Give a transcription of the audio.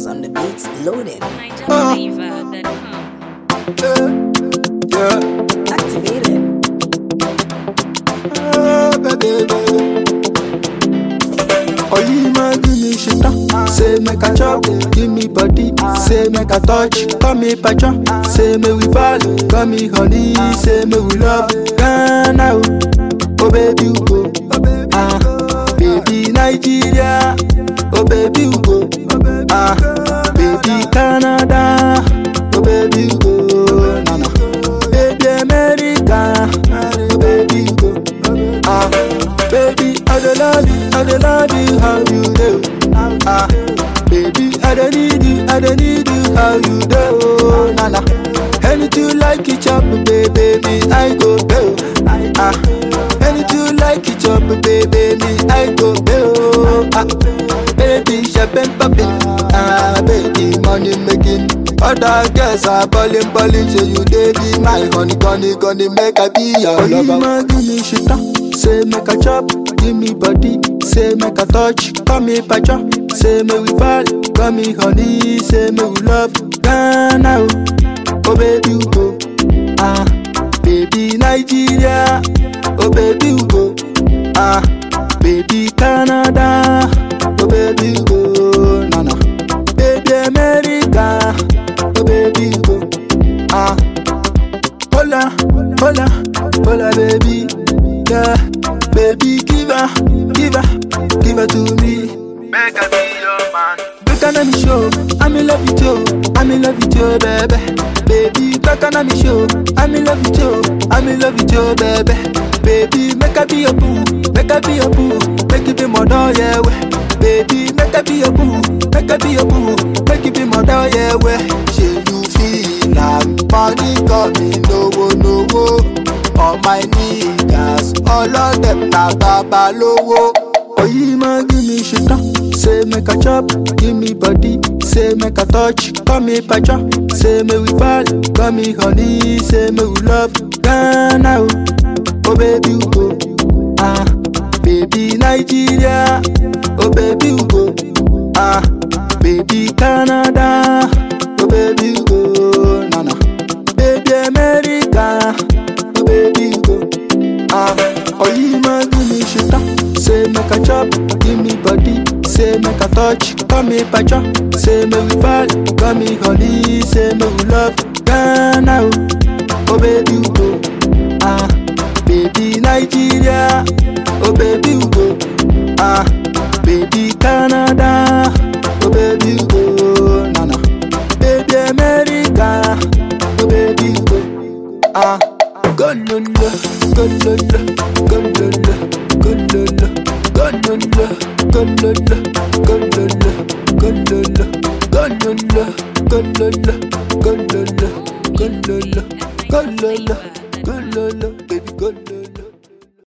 Styles on the beats loaded. NigerFlavor.com. Yeah, Activated. ah, baby, baby. Oh, you might give me shit up. Say make a chop, give me body. Say make a touch, call me patron. Say me we ball, call me honey. Say me we love, Ghana. Oh baby you go, ah, baby Nigeria. Oh baby you go, ah, baby Canada. Oh baby you go, na na. Baby America, oh baby you go, ah, baby I dey love you, I dey love you how you do, ah, baby I dey need you, I dey need you how you do, na na. Anything you like it chop, baby, me I go do, ah. Anything you like it chop, baby, me I go do, ah. Baby champagne popping, ah, baby money making. Other girls are balling, balling, say you dey be my honey, honey, honey, make I be your lover. Oh, you give me shit up, say make a chop, give me body, say make a touch, call me pacha, say me we fall, call me honey, say me we love, Ghana, oh, oh baby you go, ah, baby Nigeria, oh baby you go, ah, baby Canada, oh baby you go, na na, baby America, oh baby you go, ah. Hola, hola, hola, baby. Yeah, baby, give her, give her, give her to me. Make I be your man. Back on me show, I'm in love with you, I'm in love with you, baby. Baby, back on me show, I'm in love with you, I'm in love with you, baby. Baby, make I be your boo, make I be your boo, make it be my dog, yeah, way. Baby, make I be your boo, make I be your boo, make it be my dog, yeah, way. Shey you feel like money coming, no, no, all my niggas, all of them na babalowo. Oyi ma give me shit up, say make a chop, give me body, say make a touch, call me pacha, say me we fall, call me honey, say me we love, Ghana, oh, oh baby you go, ah, baby Nigeria, oh baby you go, ah, baby Canada, oh baby you go, na na, baby America, oh baby you go. Ah, oh you ma give me shit up. Say make a chop, give me body. Say make a touch, call me pacha. Say me we fall, call me honey. Say me we love, Ghana. oh. Oh baby you go, ah, baby Nigeria. Oh baby you go, ah, baby Canada. Oh baby you go, na na, baby America. Oh baby you go, ah. Gololo, gololo, gololo, gololo, gololo, gololo, gololo, gololo, gololo, gololo, gololo, gololo, gololo, gololo, baby gololo.